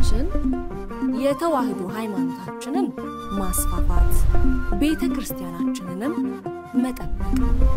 ዓላማችን የተዋህዶ ሃይማኖታችንን ማስፋፋት፣ ቤተ ክርስቲያናችንንም መጠበቅ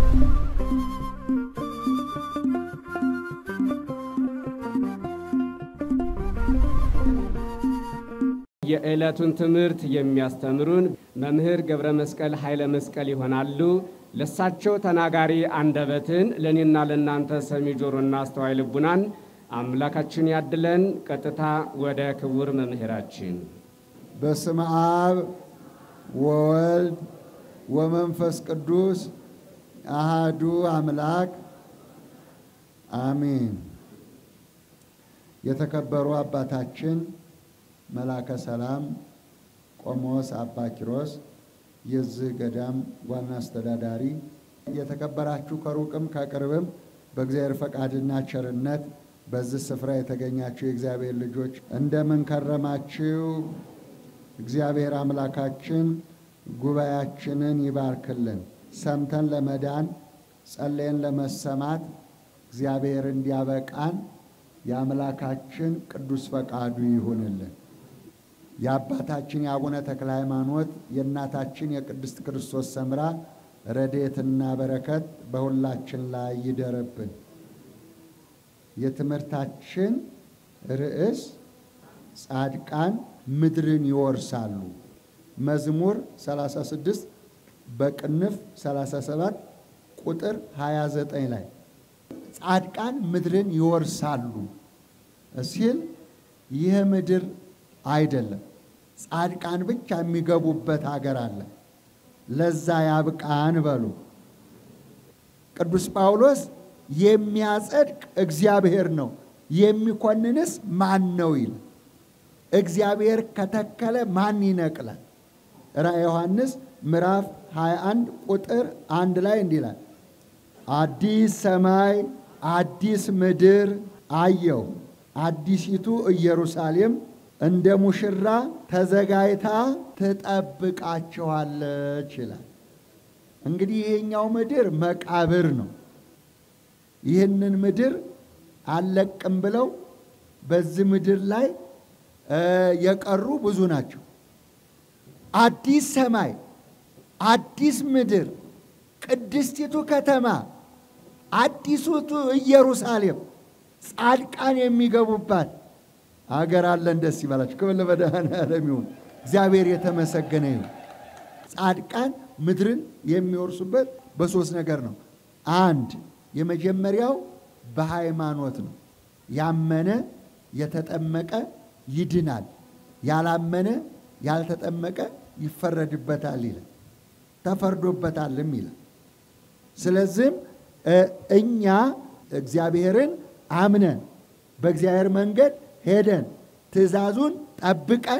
የዕለቱን ትምህርት የሚያስተምሩን መምህር ገብረ መስቀል ኃይለ መስቀል ይሆናሉ። ለሳቸው ተናጋሪ አንደበትን ለእኔና ለእናንተ ሰሚ ጆሮና አስተዋይ ልቡናን አምላካችን ያድለን። ቀጥታ ወደ ክቡር መምህራችን። በስመ አብ ወወልድ ወመንፈስ ቅዱስ አሃዱ አምላክ አሚን። የተከበሩ አባታችን መላከ ሰላም ቆሞስ አባ ኪሮስ የዚህ ገዳም ዋና አስተዳዳሪ፣ የተከበራችሁ ከሩቅም ከቅርብም በእግዚአብሔር ፈቃድና ቸርነት በዚህ ስፍራ የተገኛችሁ የእግዚአብሔር ልጆች እንደምን ከረማችሁ? እግዚአብሔር አምላካችን ጉባኤያችንን ይባርክልን። ሰምተን ለመዳን ጸለየን ለመሰማት እግዚአብሔር እንዲያበቃን የአምላካችን ቅዱስ ፈቃዱ ይሁንልን። የአባታችን የአቡነ ተክለ ሃይማኖት የእናታችን የቅድስት ክርስቶስ ሰምራ ረድኤትና በረከት በሁላችን ላይ ይደረብን። የትምህርታችን ርዕስ ጻድቃን ምድርን ይወርሳሉ። መዝሙር 36 በቅንፍ 37 ቁጥር 29 ላይ ጻድቃን ምድርን ይወርሳሉ ሲል ይህ ምድር አይደለም፣ ጻድቃን ብቻ የሚገቡበት ሀገር አለ። ለዛ ያብቃን በሉ። ቅዱስ ጳውሎስ የሚያጸድቅ እግዚአብሔር ነው፣ የሚኮንንስ ማን ነው ይል። እግዚአብሔር ከተከለ ማን ይነቅላል? ራዕየ ዮሐንስ ምዕራፍ 21 ቁጥር አንድ ላይ እንዲህ ይላል፣ አዲስ ሰማይ አዲስ ምድር አየው፣ አዲሲቱ ኢየሩሳሌም እንደ ሙሽራ ተዘጋጅታ ትጠብቃችኋለች ይላል። እንግዲህ ይሄኛው ምድር መቃብር ነው። ይህንን ምድር አልለቅም ብለው በዚህ ምድር ላይ የቀሩ ብዙ ናቸው። አዲስ ሰማይ አዲስ ምድር ቅድስቲቱ ከተማ አዲሱቱ ኢየሩሳሌም ጻድቃን የሚገቡባት አገር አለን። ደስ ይበላችሁ። ክብር ለመድኃኔዓለም ይሁን። እግዚአብሔር የተመሰገነ ይሁን። ጻድቃን ምድርን የሚወርሱበት በሶስት ነገር ነው። አንድ የመጀመሪያው በሃይማኖት ነው። ያመነ የተጠመቀ ይድናል፣ ያላመነ ያልተጠመቀ ይፈረድበታል ይላል፣ ተፈርዶበታልም ይላል። ስለዚህም እኛ እግዚአብሔርን አምነን በእግዚአብሔር መንገድ ሄደን ትእዛዙን ጠብቀን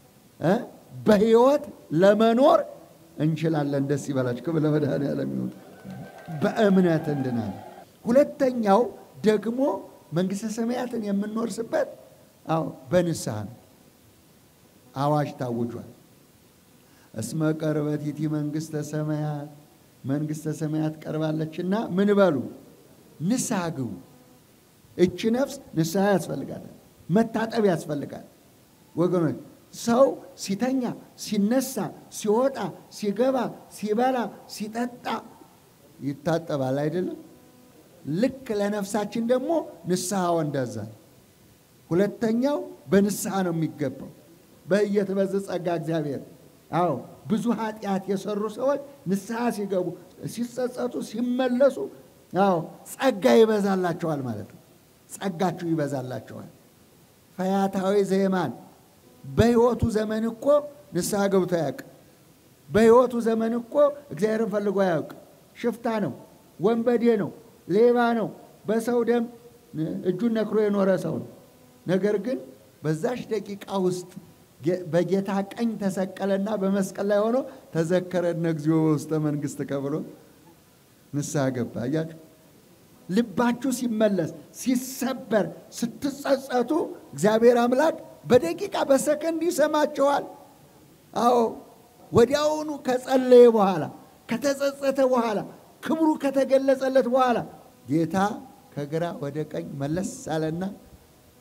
በሕይወት ለመኖር እንችላለን። ደስ ይበላችሁ። ክብር ለመድኃኔዓለም ይሁን። በእምነት እንድናለን። ሁለተኛው ደግሞ መንግሥተ ሰማያትን የምንወርስበት አዎ በንስሐ ነው። አዋጅ ታውጇል። እስመ ቀርበት ይእቲ መንግሥተ ሰማያት መንግሥተ ሰማያት ቀርባለችና ምን በሉ ንስሐ ግቡ። እቺ ነፍስ ንስሐ ያስፈልጋል፣ መታጠብ ያስፈልጋል። ወገኖች ሰው ሲተኛ፣ ሲነሳ፣ ሲወጣ፣ ሲገባ፣ ሲበላ፣ ሲጠጣ ይታጠባል አይደለም? ልክ ለነፍሳችን ደግሞ ንስሐ እንደዛ። ሁለተኛው በንስሐ ነው የሚገባው። በየትበዝ ጸጋ እግዚአብሔር አዎ ብዙ ኃጢአት የሰሩ ሰዎች ንስሐ ሲገቡ፣ ሲጸጸቱ፣ ሲመለሱ አዎ ጸጋ ይበዛላቸዋል ማለት ነው። ጸጋችሁ ይበዛላቸዋል። ፈያታዊ ዘየማን በሕይወቱ ዘመን እኮ ንስሐ ገብቶ ያውቅ። በሕይወቱ ዘመን እኮ እግዚአብሔርን ፈልጎ ያውቅ። ሽፍታ ነው፣ ወንበዴ ነው፣ ሌባ ነው፣ በሰው ደም እጁን ነክሮ የኖረ ሰው ነው። ነገር ግን በዛሽ ደቂቃ ውስጥ በጌታ ቀኝ ተሰቀለና በመስቀል ላይ ሆኖ ተዘከረነ እግዚኦ ውስተ መንግሥት ከብሎ ንስሐ ገባ። አያችሁ፣ ልባችሁ ሲመለስ ሲሰበር፣ ስትጸጸቱ እግዚአብሔር አምላክ በደቂቃ በሰከንድ ይሰማችኋል። አዎ ወዲያውኑ ከጸለየ በኋላ ከተጸጸተ በኋላ ክብሩ ከተገለጸለት በኋላ ጌታ ከግራ ወደ ቀኝ መለስ አለና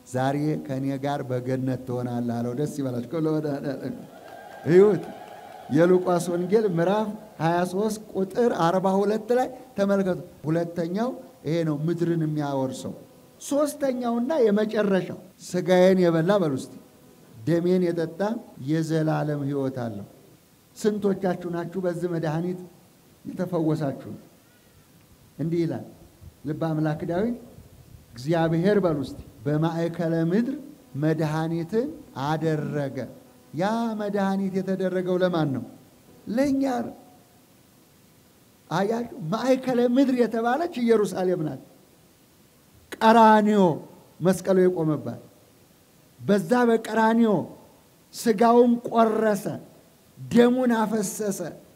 ዛሬ ከእኔ ጋር በገነት ትሆናለህ አለው። ደስ ይበላችሁ። ለመድኃኒዓለም እዩት። የሉቃስ ወንጌል ምዕራፍ 23 ቁጥር 42 ላይ ተመልከቱ። ሁለተኛው ይሄ ነው ምድርን የሚያወርሰው። ሶስተኛውና የመጨረሻው ስጋዬን የበላ በሉ እስቲ ደሜን የጠጣ የዘላለም ሕይወት አለው። ስንቶቻችሁ ናችሁ በዚህ መድኃኒት የተፈወሳችሁ? እንዲህ ይላል ልበ አምላክ ዳዊት እግዚአብሔር በሉ እስቲ በማዕከለ ምድር መድኃኒትን አደረገ። ያ መድኃኒት የተደረገው ለማን ነው? ለእኛ ነው። አያችሁ፣ ማዕከለ ምድር የተባለች ኢየሩሳሌም ናት። ቀራኒዮ መስቀሉ የቆመባት በዛ በቀራኒዮ ስጋውን ቆረሰ፣ ደሙን አፈሰሰ።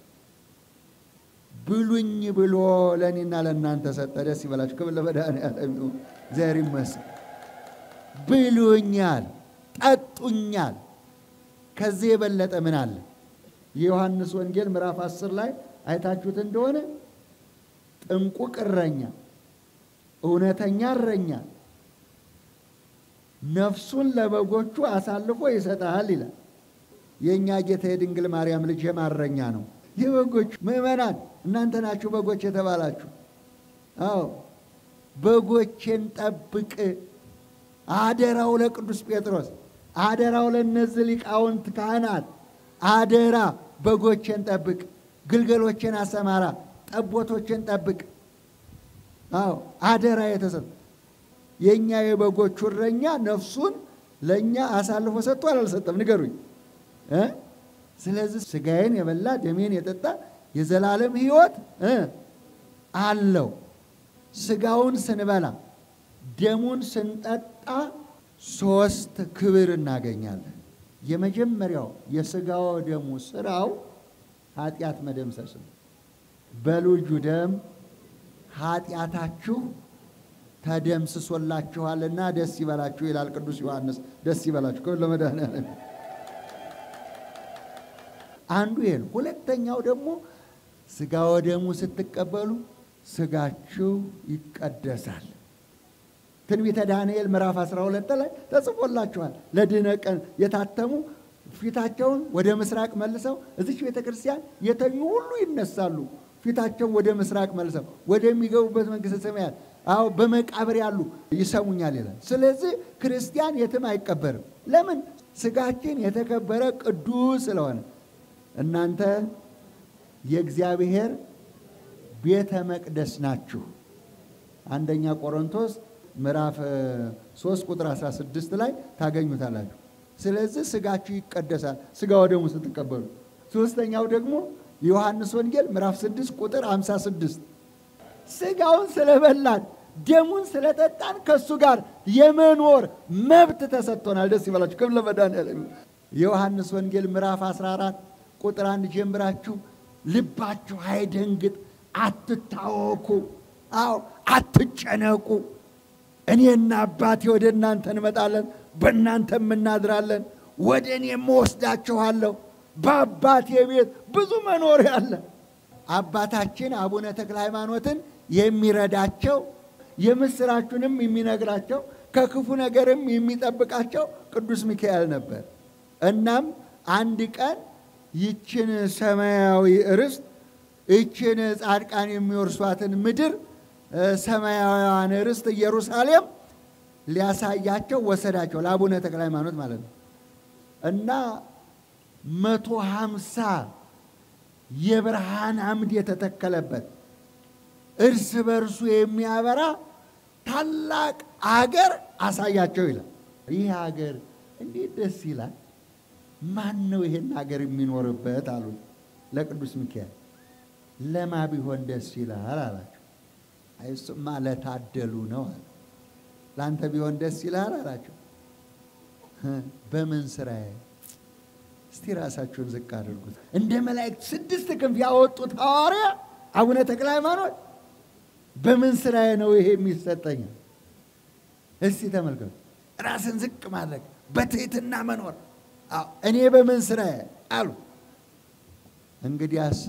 ብሉኝ ብሎ ለእኔና ለእናንተ ሰጠ። ደስ ይበላችሁ። ክብር ለመድኃኒዓለም ይሁን። እግዚአብሔር ይመስገን። ብሉኛል፣ ጠጡኛል። ከዚህ የበለጠ ምን አለ? የዮሐንስ ወንጌል ምዕራፍ አስር ላይ አይታችሁት እንደሆነ ጥንቁቅ እረኛ፣ እውነተኛ እረኛ ነፍሱን ለበጎቹ አሳልፎ ይሰጣል ይላል። የእኛ ጌታ የድንግል ማርያም ልጅ የማረኛ ነው። የበጎቹ ምዕመናን እናንተ ናችሁ በጎች የተባላችሁ። አዎ በጎቼን ጠብቅ። አደራው ለቅዱስ ጴጥሮስ፣ አደራው ለእነዚህ ሊቃውንት ካህናት፣ አደራ በጎቼን ጠብቅ፣ ግልገሎቼን አሰማራ፣ ጠቦቶቼን ጠብቅ። አዎ አደራ የተሰጠ የእኛ የበጎቹ እረኛ ነፍሱን ለእኛ አሳልፎ ሰጥቷል አልሰጠም? ንገሩኝ እ ስለዚህ ስጋዬን የበላ ደሜን የጠጣ የዘላለም ሕይወት እ አለው። ስጋውን ስንበላ ደሙን ስንጠጣ ሶስት ክብር እናገኛለን። የመጀመሪያው የስጋው ደሙ ስራው ኃጢአት መደምሰስ ነው። በልጁ ደም ኃጢአታችሁ ተደምስሶላችኋልና ደስ ይበላችሁ ይላል ቅዱስ ዮሐንስ። ደስ ይበላችሁ ክብር ለመድኃኒዓለም። አንዱ ይሄ ነው። ሁለተኛው ደግሞ ስጋ ወደሙ ስትቀበሉ ስጋችሁ ይቀደሳል። ትንቢተ ዳንኤል ምዕራፍ 12 ላይ ተጽፎላችኋል። ለድኅነት ቀን የታተሙ ፊታቸውን ወደ ምስራቅ መልሰው እዚች ቤተ ክርስቲያን የተኙ ሁሉ ይነሳሉ። ፊታቸውን ወደ ምስራቅ መልሰው ወደሚገቡበት መንግሥተ ሰማያት አዎ በመቃብር ያሉ ይሰሙኛል ይላል። ስለዚህ ክርስቲያን የትም አይቀበርም። ለምን? ስጋችን የተከበረ ቅዱስ ስለሆነ። እናንተ የእግዚአብሔር ቤተ መቅደስ ናችሁ። አንደኛ ቆሮንቶስ ምዕራፍ 3 ቁጥር 16 ላይ ታገኙታላችሁ። ስለዚህ ስጋችሁ ይቀደሳል፣ ስጋ ወደሙ ስትቀበሉ። ሶስተኛው ደግሞ የዮሐንስ ወንጌል ምዕራፍ 6 ቁጥር 56 ስጋውን ስለበላን ደሙን ስለጠጣን ከእሱ ጋር የመኖር መብት ተሰጥቶናል። ደስ ይበላችሁ። ክብር ለመድኃኒዓለም። የዮሐንስ ወንጌል ምዕራፍ 14 ቁጥር አንድ ጀምራችሁ ልባችሁ አይደንግጥ፣ አትታወኩ፣ አዎ አትጨነቁ። እኔና አባቴ ወደ እናንተ እንመጣለን፣ በእናንተም እናድራለን፣ ወደ እኔም እወስዳችኋለሁ። በአባቴ ቤት ብዙ መኖሪያ አለ። አባታችን አቡነ ተክለ ሃይማኖትን የሚረዳቸው የምስራቹንም የሚነግራቸው ከክፉ ነገርም የሚጠብቃቸው ቅዱስ ሚካኤል ነበር። እናም አንድ ቀን ይችን ሰማያዊ ርስት ይችን ጻድቃን የሚወርሷትን ምድር ሰማያዊዋን ርስት ኢየሩሳሌም ሊያሳያቸው ወሰዳቸው፣ ለአቡነ ተክለ ሃይማኖት ማለት ነው እና መቶ ሀምሳ የብርሃን አምድ የተተከለበት እርስ በርሱ የሚያበራ ታላቅ አገር አሳያቸው ይላል። ይህ አገር እንዴት ደስ ይላል! ማን ነው ይሄን አገር የሚኖርበት አሉት ለቅዱስ ሚካኤል። ለማ ቢሆን ደስ ይላል አላቸው። እሱማ ለታደሉ ነው አለ። ለአንተ ቢሆን ደስ ይላል አላቸው። በምን ስራዬ እስቲ ራሳችሁን ዝቅ አድርጉት። እንደ መላእክት ስድስት ክንፍ ያወጡት ሐዋርያ አቡነ ተክለ ሃይማኖት በምን ስራዬ ነው ይሄ የሚሰጠኝ? እስቲ ተመልከቱ። ራስን ዝቅ ማድረግ፣ በትህትና መኖር። እኔ በምን ስራዬ አሉ። እንግዲያስ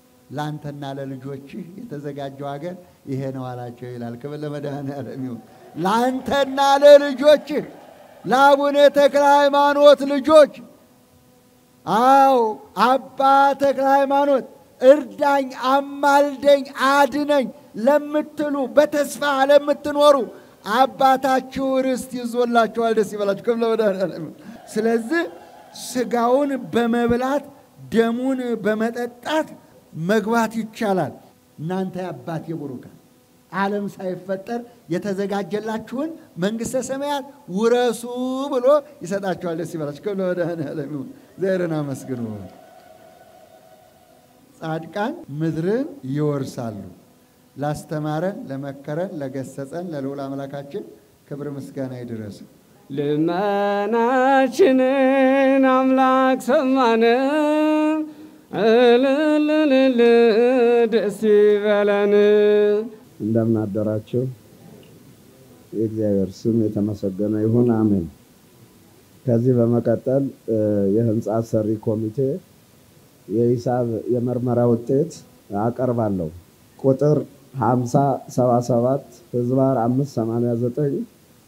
ለአንተና ለልጆችህ የተዘጋጀው ሀገር ይሄ ነው አላቸው ይላል። ክብር ለመድኃኔዓለም ይሁን። ለአንተና ለልጆችህ ለአቡነ ተክለ ሃይማኖት ልጆች አዎ አባ ተክለ ሃይማኖት እርዳኝ፣ አማልደኝ፣ አድነኝ ለምትሉ በተስፋ ለምትኖሩ አባታችሁ ርስት ይዞላችኋል። ደስ ይበላችሁ። ክብለ መድኃኔዓለም። ስለዚህ ስጋውን በመብላት ደሙን በመጠጣት መግባት ይቻላል። እናንተ የአባቴ ቡሩካን ዓለም ሳይፈጠር የተዘጋጀላችሁን መንግሥተ ሰማያት ውረሱ ብሎ ይሰጣችኋል። ደስ ይበላችሁ። ክብለ መድኃኔዓለም ይሁን። እግዚአብሔርን አመስግኑ። ጻድቃን ምድርን ይወርሳሉ። ላስተማረን፣ ለመከረን፣ ለገሰጸን ለልዑል አምላካችን ክብር ምስጋና ይድረስ። ልመናችንን አምላክ ሰማን፣ እልልልል ደስ ይበለን። እንደምን አደራችሁ። የእግዚአብሔር ስም የተመሰገነ ይሁን፣ አሜን። ከዚህ በመቀጠል የህንፃ አሰሪ ኮሚቴ የሂሳብ የምርመራ ውጤት አቀርባለሁ። ቁጥር 5077 ህዝባር 589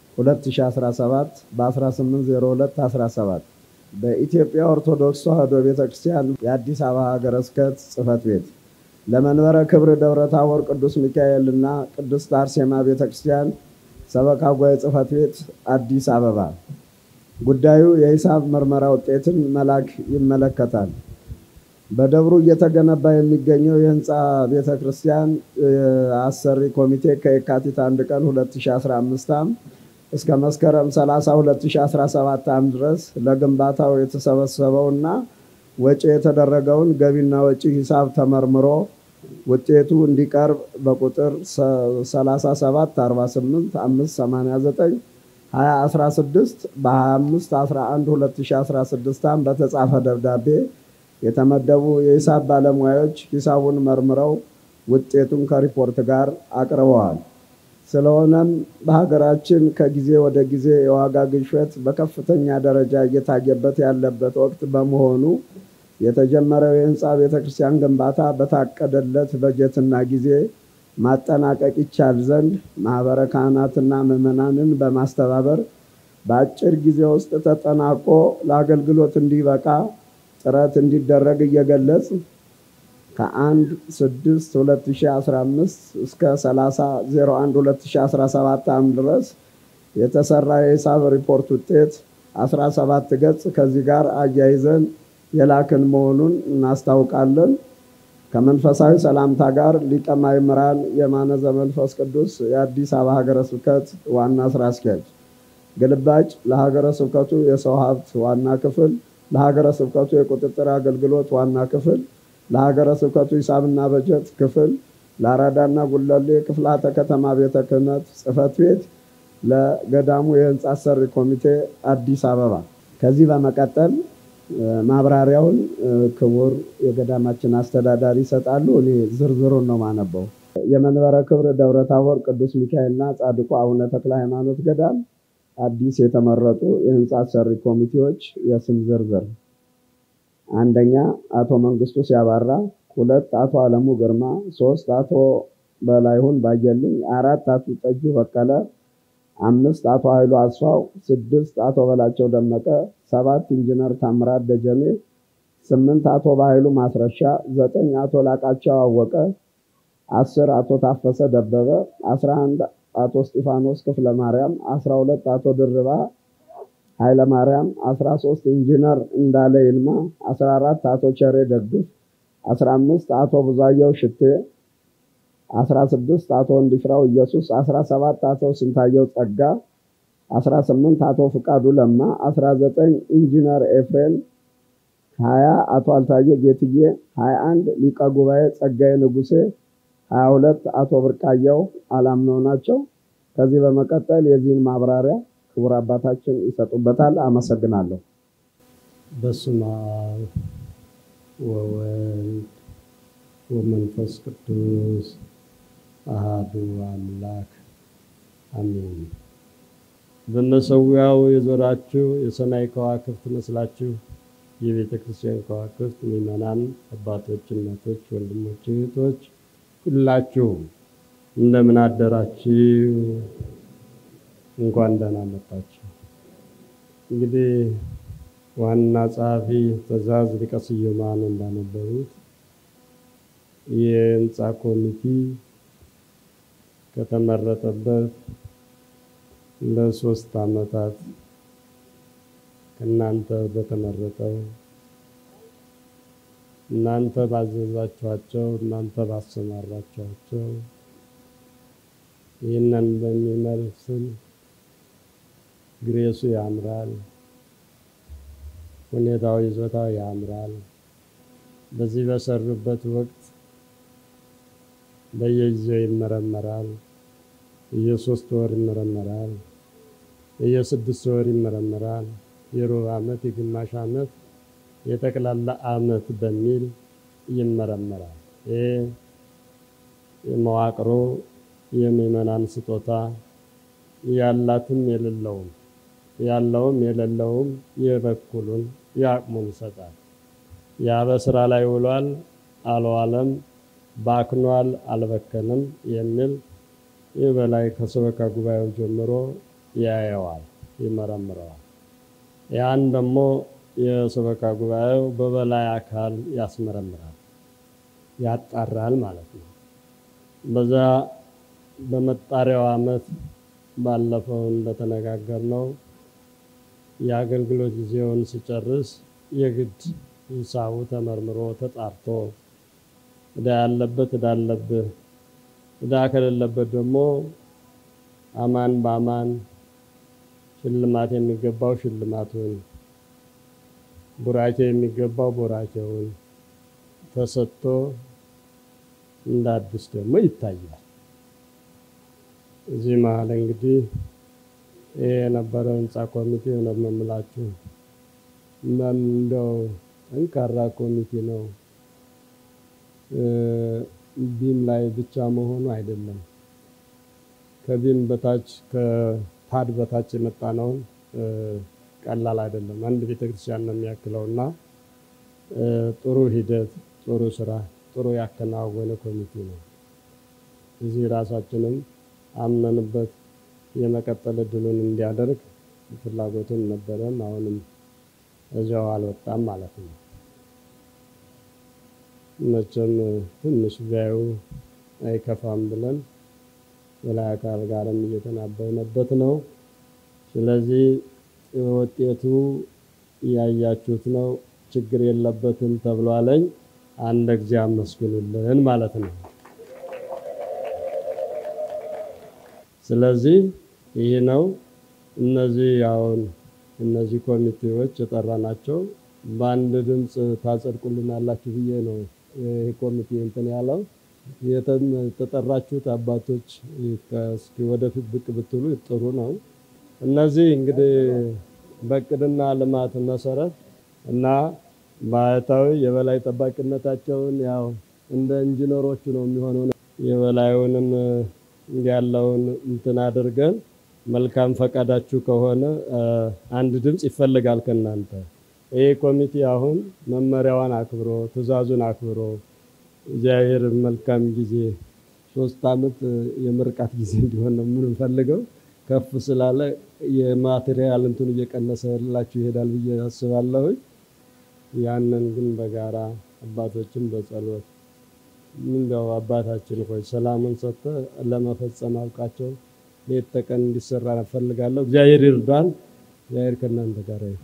2017 በ1802 17 በኢትዮጵያ ኦርቶዶክስ ተዋሕዶ ቤተ ክርስቲያን የአዲስ አበባ ሀገረ ስብከት ጽሕፈት ቤት ለመንበረ ክብር ደብረ ታቦር ቅዱስ ሚካኤል እና ቅድስት አርሴማ ቤተ ክርስቲያን ሰበካ ጉባኤ ጽሕፈት ቤት አዲስ አበባ ጉዳዩ የሂሳብ ምርመራ ውጤትን መላክ ይመለከታል። በደብሩ እየተገነባ የሚገኘው የህንፃ ቤተ ክርስቲያን አሰሪ ኮሚቴ ከየካቲት 1 ቀን 2015 ዓ.ም እስከ መስከረም 30 2017 ዓ.ም ድረስ ለግንባታው የተሰበሰበውና ወጪ የተደረገውን ገቢና ወጪ ሂሳብ ተመርምሮ ውጤቱ እንዲቀርብ በቁጥር 37 48 589 2016 በ25 11 2016 ዓ.ም በተጻፈ ደብዳቤ የተመደቡ የሂሳብ ባለሙያዎች ሂሳቡን መርምረው ውጤቱን ከሪፖርት ጋር አቅርበዋል። ስለሆነም በሀገራችን ከጊዜ ወደ ጊዜ የዋጋ ግሽበት በከፍተኛ ደረጃ እየታየበት ያለበት ወቅት በመሆኑ የተጀመረው የህንፃ ቤተ ክርስቲያን ግንባታ በታቀደለት በጀትና ጊዜ ማጠናቀቅ ይቻል ዘንድ ማኅበረ ካህናትና ምዕመናንን በማስተባበር በአጭር ጊዜ ውስጥ ተጠናቆ ለአገልግሎት እንዲበቃ ጥረት እንዲደረግ እየገለጽ ከአንድ ስድስት 2015 እስከ 30 01 2017 ዓ.ም ድረስ የተሰራ የሂሳብ ሪፖርት ውጤት 17 ገጽ ከዚህ ጋር አያይዘን የላክን መሆኑን እናስታውቃለን። ከመንፈሳዊ ሰላምታ ጋር ሊቀ ማእምራን የማነ ዘመንፈስ ቅዱስ የአዲስ አበባ ሀገረ ስብከት ዋና ስራ አስኪያጅ። ግልባጭ ለሀገረ ስብከቱ የሰው ሀብት ዋና ክፍል ለሀገረ ስብከቱ የቁጥጥር አገልግሎት ዋና ክፍል፣ ለሀገረ ስብከቱ ሂሳብና በጀት ክፍል፣ ለአራዳና ጉለሌ ክፍላተ ከተማ ቤተ ክህነት ጽሕፈት ቤት፣ ለገዳሙ የህንፃ አሰሪ ኮሚቴ አዲስ አበባ። ከዚህ በመቀጠል ማብራሪያውን ክቡር የገዳማችን አስተዳዳሪ ይሰጣሉ። እኔ ዝርዝሩን ነው ማነበው። የመንበረ ክብር ደብረ ታቦር ቅዱስ ሚካኤልና ጻድቁ አቡነ ተክለ ሃይማኖት ገዳም አዲስ የተመረጡ የህንፃ አሰሪ ኮሚቴዎች የስም ዝርዝር፣ አንደኛ አቶ መንግስቱ ሲያባራ፣ ሁለት አቶ አለሙ ግርማ፣ ሶስት አቶ በላይሁን ባየልኝ፣ አራት አቶ ጠጁ በቀለ፣ አምስት አቶ ኃይሉ አስፋው፣ ስድስት አቶ በላቸው ደመቀ፣ ሰባት ኢንጂነር ታምራት ደጀኔ፣ ስምንት አቶ በኃይሉ ማስረሻ፣ ዘጠኝ አቶ ላቃቸው አወቀ፣ አስር አቶ ታፈሰ ደበበ፣ አስራ አንድ አቶ እስጢፋኖስ ክፍለ ማርያም፣ 12 አቶ ድርባ ኃይለ ማርያም፣ 13 ኢንጂነር እንዳለ ይልማ፣ 14 አቶ ቸሬ ደግፍ፣ 15 አቶ ብዙአየው ሽቴ፣ 16 አቶ እንዲፍራው ኢየሱስ፣ 17 አቶ ስንታየው ጸጋ፣ 18 አቶ ፍቃዱ ለማ፣ 19 ኢንጂነር ኤፍሬም፣ 20 አቶ አልታየ ጌትዬ፣ 21 ሊቀ ጉባኤ ጸጋዬ ንጉሴ 22 አቶ ብርቃየው አላምነው ናቸው። ከዚህ በመቀጠል የዚህን ማብራሪያ ክቡር አባታችን ይሰጡበታል። አመሰግናለሁ። በስመ አብ ወወልድ ወመንፈስ ቅዱስ አሃዱ አምላክ አሜን። በመሰዊያው የዞራችሁ የሰማይ ከዋክብት መስላችሁ የቤተ ክርስቲያን ከዋክብት ምዕመናን፣ አባቶች፣ እናቶች፣ ወንድሞች፣ እህቶች ሁላችሁ እንደምን አደራችሁ? እንኳን ደህና መጣችሁ። እንግዲህ ዋና ጸሐፊ ትእዛዝ ሊቀ ስዩማን እንዳነበቡት የህንፃ ኮሚቴ ከተመረጠበት ለሶስት ዓመታት ከእናንተ በተመረጠው እናንተ ባዘዛችኋቸው እናንተ ባሰማራችኋቸው ይህንን በሚመስል ግሬሱ ያምራል፣ ሁኔታው ይዞታው ያምራል። በዚህ በሰሩበት ወቅት በየጊዜው ይመረመራል። የሶስት ወር ይመረመራል። የስድስት ወር ይመረመራል። የሩብ ዓመት፣ የግማሽ ዓመት፣ የጠቅላላ ዓመት በሚል ይመረመራል። ይህ መዋቅሮ የምዕመናን ስጦታ ያላትም የሌለውም ያለውም የሌለውም የበኩሉን የአቅሙን ይሰጣል። ያ በስራ ላይ ውሏል አልዋለም፣ ባክኗል አልበከንም የሚል ይህ በላይ ከሰበካ ጉባኤው ጀምሮ ያየዋል፣ ይመረምረዋል። ያን ደግሞ የሰበካ ጉባኤው በበላይ አካል ያስመረምራል፣ ያጣራል ማለት ነው። በዛ በመጣሪያው ዓመት ባለፈው እንደተነጋገርነው የአገልግሎት ጊዜውን ሲጨርስ የግድ ሂሳቡ ተመርምሮ ተጣርቶ ዕዳ ያለበት ዕዳ አለብህ፣ ዕዳ ከሌለበት ደግሞ አማን በአማን ሽልማት የሚገባው ሽልማቱን፣ ቡራኬ የሚገባው ቡራኬውን ተሰጥቶ እንደ አዲስ ደግሞ ይታያል። እዚህ መሀል እንግዲህ ይህ የነበረው ህንፃ ኮሚቴ እውነት ነው የምላችሁ ምን እንደው ጠንካራ ኮሚቴ ነው። ቢም ላይ ብቻ መሆኑ አይደለም። ከቢም በታች ከፓድ በታች የመጣ ነውን ቀላል አይደለም። አንድ ቤተክርስቲያን ነው የሚያክለው እና ጥሩ ሂደት፣ ጥሩ ስራ፣ ጥሩ ያከናወነ ኮሚቴ ነው። እዚህ ራሳችንም አምነንበት የመቀጠል እድሉን እንዲያደርግ ፍላጎቱን ነበረን። አሁንም እዚያው አልወጣም ማለት ነው። መቼም ትንሽ ቢያዩ አይከፋም ብለን የላይ አካል ጋርም እየተናበብንበት ነው። ስለዚህ ውጤቱ እያያችሁት ነው። ችግር የለበትም ተብሏለኝ። አንድ ጊዜ አመስግኑልን ማለት ነው። ስለዚህ ይህ ነው። እነዚህ አሁን እነዚህ ኮሚቴዎች የጠራናቸው በአንድ ድምፅ ታጸድቁልናላችሁ ብዬ ነው ይህ ኮሚቴ እንትን ያለው። የተጠራችሁት አባቶች እስኪ ወደፊት ብቅ ብትሉ ጥሩ ነው። እነዚህ እንግዲህ በእቅድና ልማት መሰረት እና ባህታዊ የበላይ ጠባቂነታቸውን ያው እንደ ኢንጂነሮቹ ነው የሚሆነው። የበላዩንም ያለውን እንትን አድርገን መልካም ፈቃዳችሁ ከሆነ አንድ ድምፅ ይፈልጋል ከእናንተ። ይህ ኮሚቴ አሁን መመሪያዋን አክብሮ ትዕዛዙን አክብሮ እግዚአብሔር መልካም ጊዜ ሶስት ዓመት የምርቃት ጊዜ እንዲሆን ነው የምንፈልገው። ከፍ ስላለ የማቴሪያል እንትኑ እየቀነሰላችሁ ይሄዳል ብዬ አስባለሁ። ያንን ግን በጋራ አባቶችን በጸሎት እንዲያው አባታችን ሆይ ሰላሙን ሰጥተ ለመፈጸም አብቃቸው። ሌት ተቀን እንዲሰራ እፈልጋለሁ። እግዚአብሔር ይርዳን። እግዚአብሔር ከእናንተ ጋር ይሁን።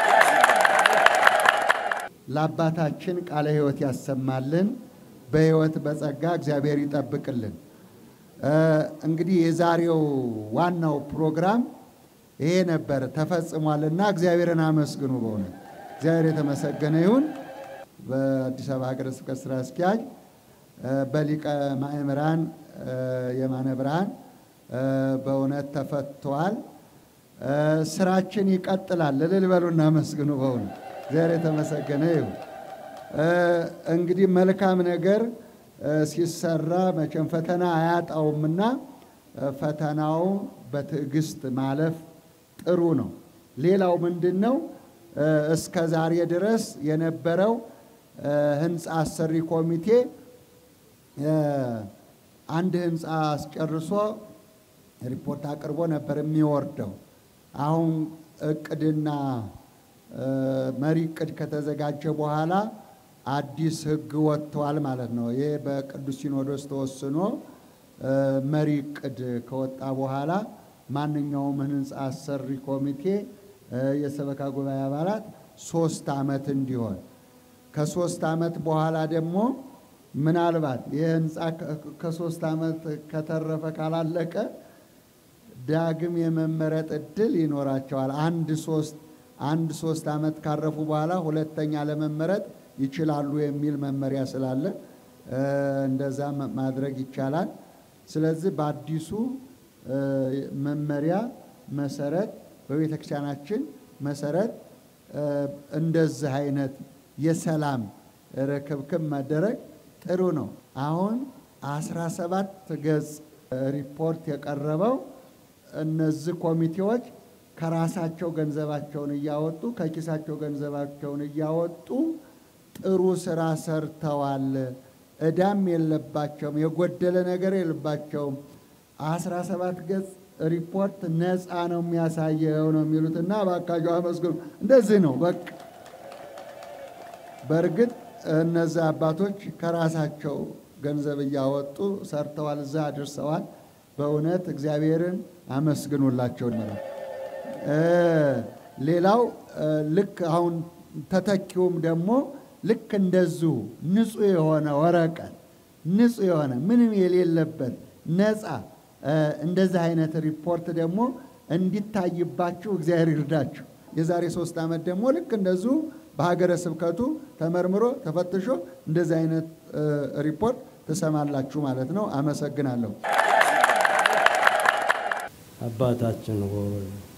ለአባታችን ቃለ ሕይወት ያሰማልን። በሕይወት በጸጋ እግዚአብሔር ይጠብቅልን። እንግዲህ የዛሬው ዋናው ፕሮግራም ይሄ ነበር፣ ተፈጽሟልና እግዚአብሔርን አመስግኑ። በእውነት እግዚአብሔር የተመሰገነ ይሁን። በአዲስ አበባ ሀገረ ስብከት ስራ አስኪያጅ በሊቀ ማእምራን የማነ ብርሃን በእውነት ተፈቷል። ስራችን ይቀጥላል። እልል በሉና አመስግኑ። በእውነት እግዚአብሔር የተመሰገነ ይሁን። እንግዲህ መልካም ነገር ሲሰራ መቼም ፈተና አያጣውምና ፈተናው በትዕግስት ማለፍ ጥሩ ነው። ሌላው ምንድን ነው? እስከ ዛሬ ድረስ የነበረው ህንፃ አሰሪ ኮሚቴ አንድ ህንፃ አስጨርሶ ሪፖርት አቅርቦ ነበር የሚወርደው። አሁን እቅድና መሪ እቅድ ከተዘጋጀ በኋላ አዲስ ሕግ ወጥቷል ማለት ነው። ይሄ በቅዱስ ሲኖዶስ ተወስኖ መሪ እቅድ ከወጣ በኋላ ማንኛውም ህንፃ አሰሪ ኮሚቴ የሰበካ ጉባኤ አባላት ሶስት ዓመት እንዲሆን ከሶስት ዓመት በኋላ ደግሞ ምናልባት ይህ ህንፃ ከሶስት ዓመት ከተረፈ ካላለቀ ዳግም የመመረጥ እድል ይኖራቸዋል። አንድ ሶስት አንድ ሶስት ዓመት ካረፉ በኋላ ሁለተኛ ለመመረጥ ይችላሉ የሚል መመሪያ ስላለ እንደዛ ማድረግ ይቻላል። ስለዚህ በአዲሱ መመሪያ መሰረት በቤተ ክርስቲያናችን መሰረት እንደዚህ አይነት የሰላም ርክብክብ መደረግ ጥሩ ነው። አሁን አስራ ሰባት ገጽ ሪፖርት የቀረበው እነዚህ ኮሚቴዎች ከራሳቸው ገንዘባቸውን እያወጡ ከኪሳቸው ገንዘባቸውን እያወጡ ጥሩ ስራ ሰርተዋል። እዳም የለባቸውም፣ የጎደለ ነገር የለባቸውም። አስራ ሰባት ገጽ ሪፖርት ነፃ ነው የሚያሳየው ነው የሚሉት እና እባካችሁ አመስግኑ። እንደዚህ ነው በቃ። በእርግጥ እነዚህ አባቶች ከራሳቸው ገንዘብ እያወጡ ሰርተዋል፣ እዛ አድርሰዋል። በእውነት እግዚአብሔርን አመስግኑላቸው ነው። ሌላው ልክ አሁን ተተኪውም ደግሞ ልክ እንደዚሁ ንጹሕ የሆነ ወረቀት ንጹሕ የሆነ ምንም የሌለበት ነፃ እንደዚህ አይነት ሪፖርት ደግሞ እንዲታይባችሁ እግዚአብሔር ይርዳችሁ። የዛሬ ሶስት ዓመት ደግሞ ልክ እንደዚሁ በሀገረ ስብከቱ ተመርምሮ ተፈትሾ እንደዚህ አይነት ሪፖርት ትሰማላችሁ ማለት ነው። አመሰግናለሁ። አባታችን ሆይ